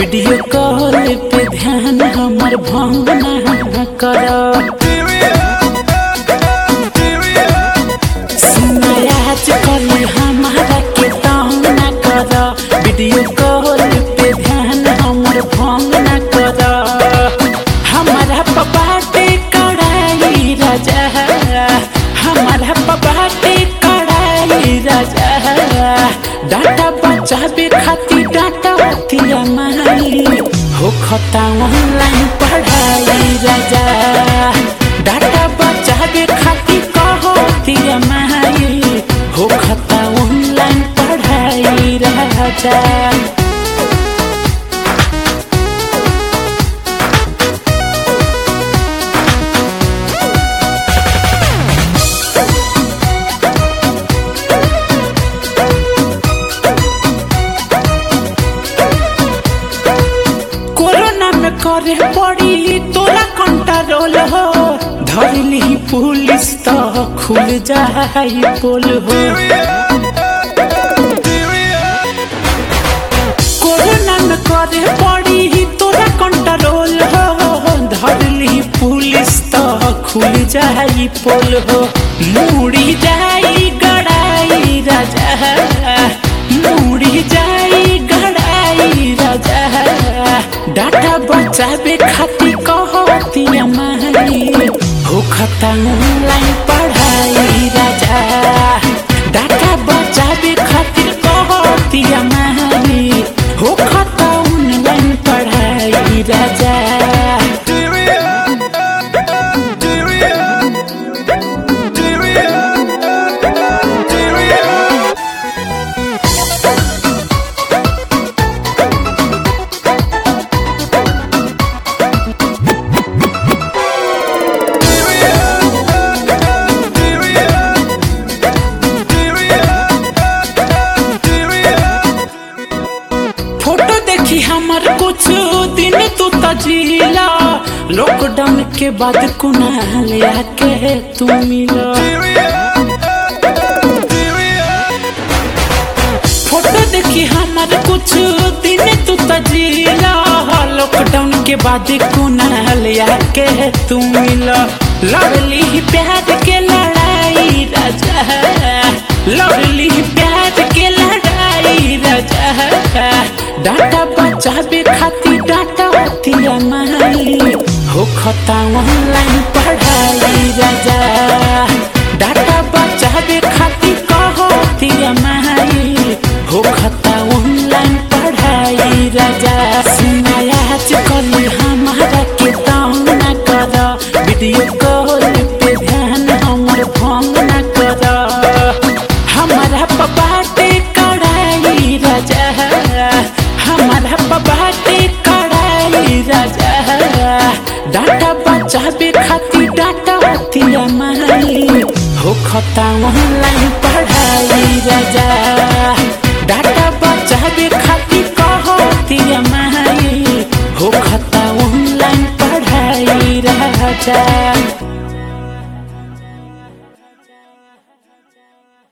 video call पे ध्यान हमर भंग ना कर सुनाया आजकल हमारा के तंग ना कर वीडियो कॉल पे ध्यान हमर भंग ना कर हमारा पपाटे कड़ाई राजा हमारा पपाटे कड़ाई राजा डाटा बचावे खातिर डाटा तिया माई हो खता ऑनलाइन पढ़ाई राजा डाटा बचावे खातिर कहो तिया माई हो खता ऑनलाइन पढ़ाई राजा कोरोना में करे पड़ी तोरा कंट्रोल हो धरली पुलिस तो खुल जाई पोल हो कोरोना में करे पड़ी तोरा कंट्रोल हो धरली पुलिस तो खुल जाई पोल हो मुड़ी जाई गड़ाई राजा मुड़ी जाई गड़ाई राजा डाटा बचावे खातिर कहती माई हो खता ऑनलाइन पढ़ाई राजा डाटा बचावे खातिर कहती माई हो खता ऑनलाइन पढ़ाई राजा फोटो देखी हमर कुछ दिन तू तजीला लॉकडाउन के बाद कुनाल आके तू मिला फोटो देखी हमर कुछ दिन तू तजीला लॉकडाउन के बाद कुनाल आके तू मिला लड़ली प्यार के लड़ाई राजा लड़ली प्यार के लड़ाई राजा डाटा बचावे खातिर डाटा तिया माई हो खता ऑनलाइन पढ़ाई राजा डाटा बचावे खातिर कहो तिया माई हो खता ऑनलाइन पढ़ाई राजा सुनाया आजकल हमारा के तंग ना कर वीडियो कॉल पे ध्यान हमर भंग ना कर हमारा पपाटे कड़ाई राजा हमारा पपाटे कड़ाई राजा डाटा बचावे खातिर डाटा तिया माई हो खता ऑनलाइन पढ़ाई राजा डाटा बचावे खातिर कहो तिया माई हो खता ऑनलाइन पढ़ाई राजा